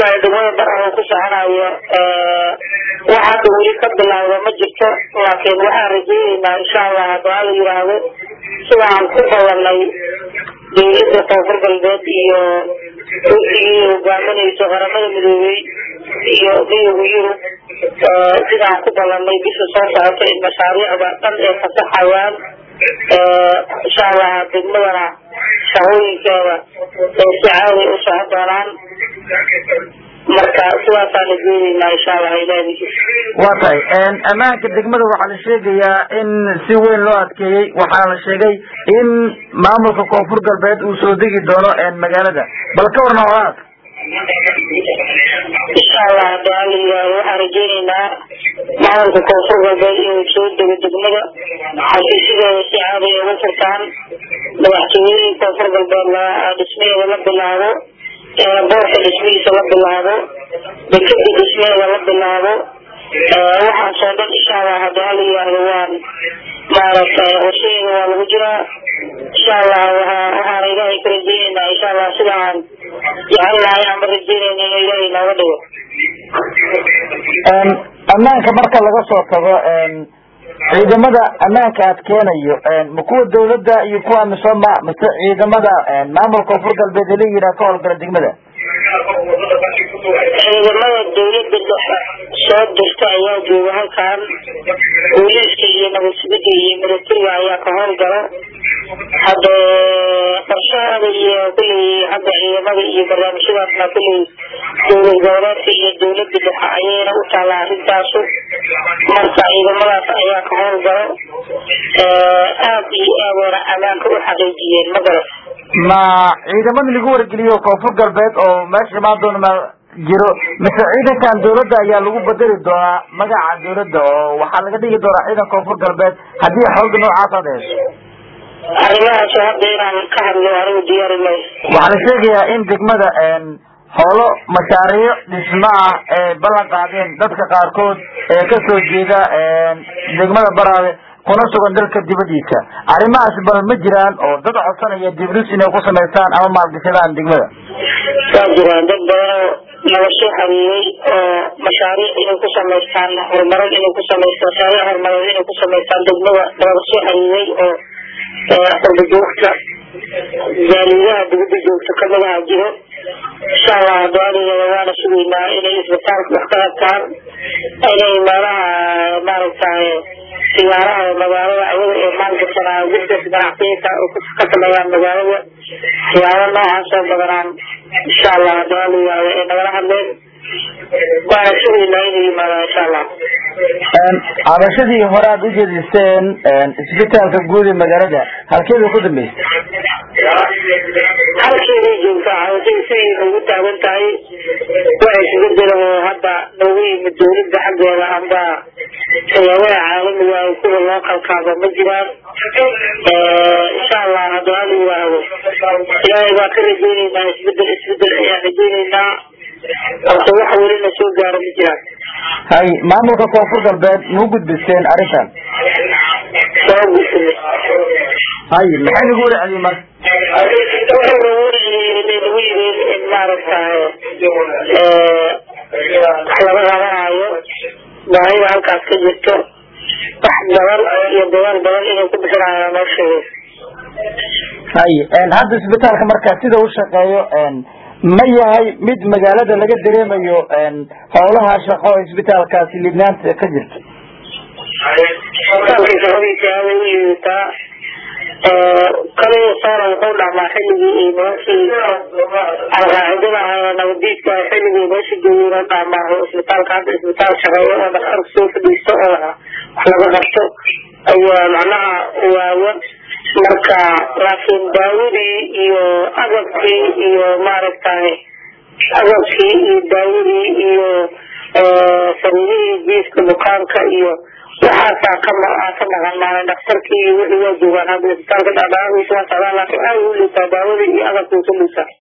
waayo degmada baraha ku soconayo wax hadda weli ka bilowda ma jirto laakiin waxaan rajeyneynaa insha allah haddii ala yiraahdo sidaan ku badanay dawladda koonfur galbeed iyo wafdigii hogaaminayso qaramada midoobey iyo midowga yurub sidaan ku balanay bisha soo socota in mashaariicda dhan ay fasaxayaan insha allah degmadana shaqooyinkeeda ay si caadi u socon doonaan marka sidaasaan rajeyneynaa insha allah ilaahdiis waa tahay ammaanka degmada waxaa la sheegayaa in si weyn loo adkeeyey waxaa la sheegay in maamulka koonfur galbeed uu soo degi doono magaalada bal ka warna horaad insha allah hadii ala yiraahdo waxaan rajeyneynaa maamulka koonfur galbeed inuu soo dego degmada xafiisyadeeda si caadi ay uga furtaan madaxtooyadii koonfur galbeed dhismaheeda la bilaabo boorka dhismihiisa la bilaabo dekada dhismaheeda la bilaabo waxaasoo dhan insha allah hadii ala yiraahdo waan maaragtay qorshaheeda waa lagu jiraa insha allah waxaana ilaahay ka rajeyneynaa insha allah sida aan jecel lahay ama rajeyneyna inuu ilaahay nooga dhigo ammaanka marka laga soo tago ciidamada ammaanka adkeenayo ma kuwa dawladda iyo kuwa misoma mise ciidamada maamulka koonfur galbeed ee la yidhaha ka howlgala degmada ciidamada dawladda dhexe soo dirta ayaa jooga halkan booliiska iyo nabadsugida iyo milatariga ayaa ka howlgala hadda qorshahaada iyo kulley hadda ciidamada iyo barnaamijyadaasna kulley dowlad goboleedka iyo dawladda dhexe ayayna u taalla arrintaasu marka ciidamadaas ayaa ka howlgalo aada iyo aadayna ammaanka u xaqiijiyeen ma garat ma ciidamada lagu wargeliyo koonfur galbeed oo meesha imaan doona ma jiro mise ciidankan dawladda ayaa lagu bedeli doonaa magaca dawladda oo waxaa laga dhigi doonaa ciidan koonfur galbeed haddii xooga noocaas aad hesho arrimahaas hadda inaan ka hadlo anigu diyaari mayo waxaa la sheegayaa in degmada howlo mashaariic dhismo ah ee ballan qaadeen dadka qaarkood ee kasoo jeeda degmada baraabe kuna sugan dalka dibadiisa arrimahaas bal ma jiraan oo dad codsanaya dibdis inay ku samaystaan ama maalgashadaan degmada waa jiraan dad badanoo nala soo xariirey oo mashaariic inay ku samaystaan horumarin inay ku samaystaan mashaariic horumareed inay ku samaystaan degmada nala soo xariirey oo qurba joogta jaaliyaha dibada joogta kamadaha jiro insha allah duadeeda waana sugeynaa inay isbitaalka wax ka qabtaan inay meelaha maaragtay siyaaraha magaalada ayaga ee maalgashanaa business ganacsiyaka ka sameeyaan magaalada waxyaaba noocaas oo badanaan insha allah duaa la yihahdo ee nagala hadleen waana sugeynaa inay yimaadaan insha allah cabashadii hore aad ujeediseen isbitaalka guud ee magaalada halkeeda ku dambeysay halkeeday joogtaa cabashadii siday ugu taagan tahay waa isbedel oo hadda noogu yimid dawladda xaggeeda amba hayadaha caalamiga ay kuwa loo kalkaado ma jiraan insha allah haddii ala yiraahdo ilaahay baa ka rajeyneynaa isbedel isbedel ayaan rajeyneynaa horta wax welina soo gaara ma jiraan hay maamulka koonfur galbeed mau gudbiseen arrintan waa gudbinay hay maxay nagu warceliyey marka wuxuu nagu warceliyey nagu yiri in maaragtay wax laga qabanayo baahida halkaas ka jirto wax badan iyo dadaal badan inay ku bixinayaan noo sheegay hay hadda isbitaalka marka sida u shaqeeyo ma yahay mid magaalada laga dareemayo howlaha shaqo isbitaalkaasi libnaanta ka jirta isbitaalka shaqadiisa aaday u liidataa kaliya soona wuxuu dhamaa xilligii iyo nimankii alqaacidada ahaa nabadiidka xilligii meesha joogeen dhamaa isbitaalka hadda isbitaal shaqeeyo oo dhakhtarka soo fadhiisto oo wax laga qabto ayaa macnaha waawa marka laakiin daawadii iyo agabkii iyo maaragtay agabkii iyo daawadii iyo sariirihii jiifka bukaanka iyo waxaasaa ka ka maqan maalin dhakhtarkii iyo wixii waa joogaan hadda isbitaalka dhadhaadiisa waa socdaan laakiin aada u liitaa daawadii iyo agabkii ka liitaa